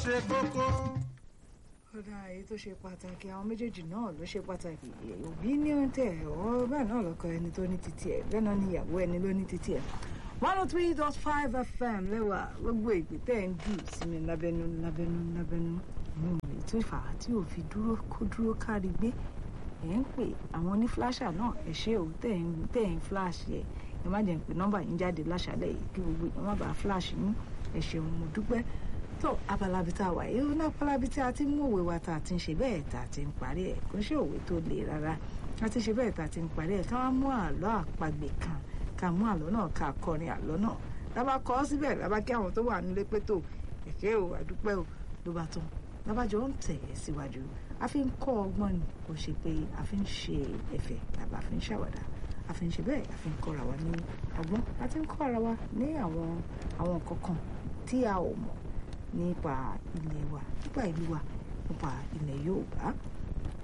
ṣe kókó. kódà èyí tó ṣe pàtàkì àwọn méjèèjì náà ló ṣe pàtàkì òbí ní tẹ ọ bẹ́ẹ̀ náà lọ́kọ ẹni tó ní títí ẹ̀ bẹ́ẹ̀ náà ni ìyàwó ẹni ló ní títí ẹ̀ one oh three dot five fm lẹ́wà gbogbo ìpè tẹ́ ń jù sí mi lábẹ́nú lábẹ́nú lábẹ́nú ètò ìfà tí ò fi dúró kó dúró kárí gbé ẹ̀ ń pè àwọn oní flasher náà ẹ̀ ṣe ò tẹ̀ ń tẹ̀ ń flash ẹ̀ ẹ má jẹ́ ń pè nọ́mbà yín jáde láṣálẹ̀ yìí kí gbogbo ìyẹn má bàa flash yín ẹ̀ ṣeun mo dúpẹ́ tó abalabi tá a wà yìí ní abalabi tí a ti mú òwe wa tá a ti ń ṣe bẹ́ẹ̀ tá a ti ń parí ẹ̀ kò ṣe òwe tó le rárá a ti ṣe bẹ́ẹ̀ tá a ti ń parí ẹ̀ ká wá mú àlọ́ àpagbè kan ká mú àlọ́ náà ká kọrin àlọ́ náà lábá kọ́ síbẹ̀ lábá kí àwọn tó wà nílé pé tó ẹ̀kẹ́ o àdúpẹ́ o ló bá tán lábàjọ́ ń tẹ̀ ẹ́ síwájú a fi ń kọ́ ọgbọ́n ni kò ṣe pé a fi ń ṣe ẹ̀fẹ̀ tàbí a fi ń ṣàwàdà a fi ń ṣe bẹ́ẹ̀ a fi ń kọ́ra wa ní ọgbọ́n a ti ń kọ́ra wa ní àwọn àwọn kankan tí a ò mọ̀ nípa ilé wa nípa ìlú wa nípa ilẹ̀ Yorùbá